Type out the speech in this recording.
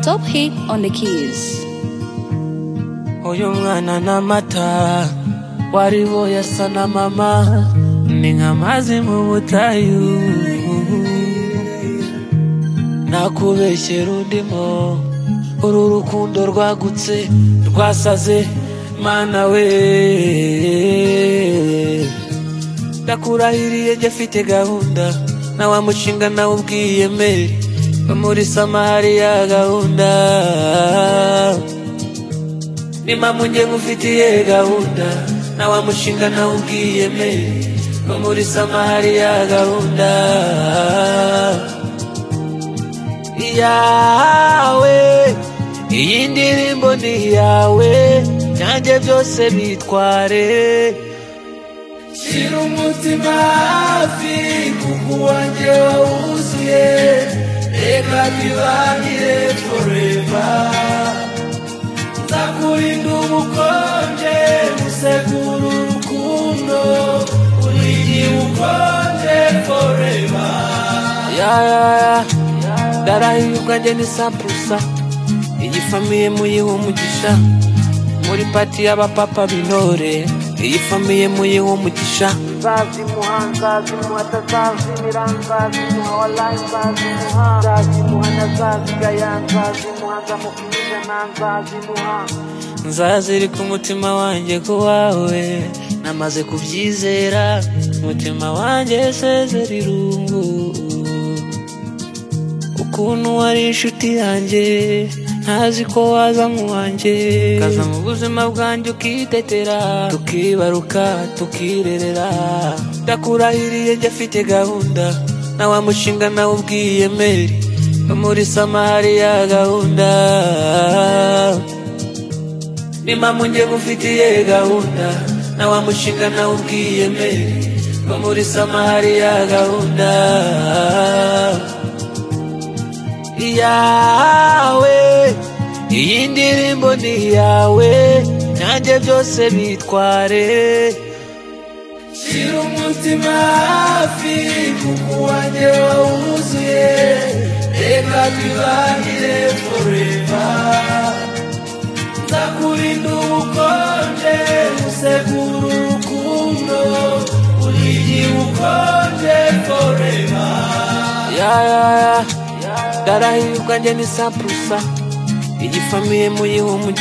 Top hit on the keys. uyu mwana ni amata waribo yasa na mama ni nk'amazi mu butayu nakubeshyera undimo uru rukundo rwagutse rwasaze mana we ndakurahiriye njye afite gahunda na wa mushinga nawe ubwiyemere wo muri samariya gahunda nimamunye ngufitiye gahunda na wa mushinga nawe ubwiyemere wo muri samariya gahunda iyawe iyi ndirimbo ni iyawe nanjye byose bitware shyira umutima hafi kuko uwanjye wawuzuye reka tubangire foreva nzakurinda ubukonje gusekura urukundo urigiye ukonje foreva ndarahiye ubwanjye ni sapurusa iyi famiye muyiha umugisha muri pati y'abapapa b'intore iyi famiye muyiha umugisha nzazi muha nzazi muha atazazi miranzazi muha walayi nzazi muha nzazi muha nazazi gaya nzazi muha nzamupimije na nzazi muha nzazirika umutima wanjye ku wawe namaze kubyizera umutima wanjye sezera irungu ukuntu wari inshuti yanjye ntazi ko waza nk'uwanjye kaza mu buzima bwanjye ukitetera tukibaruka tukirerera ndakurahiriye njye afite gahunda na wa mushinga nawe ubwiyemere wo muri samariya gahunda nimamunye ngufitiye gahunda na wa mushinga nawe ubwiyemere wo muri samariya gahunda iyawe iyi ndirimbo ni iyawe nanjye byose bitware shyira umutima hafi kuko uwanjye wawuzuye reka twibangire forever ndakurinda ubukonje usekura urukundo urigiye ukonje foreva ndarahiye ubwanjye ni sapurusa iyi famiye muyiha umugisha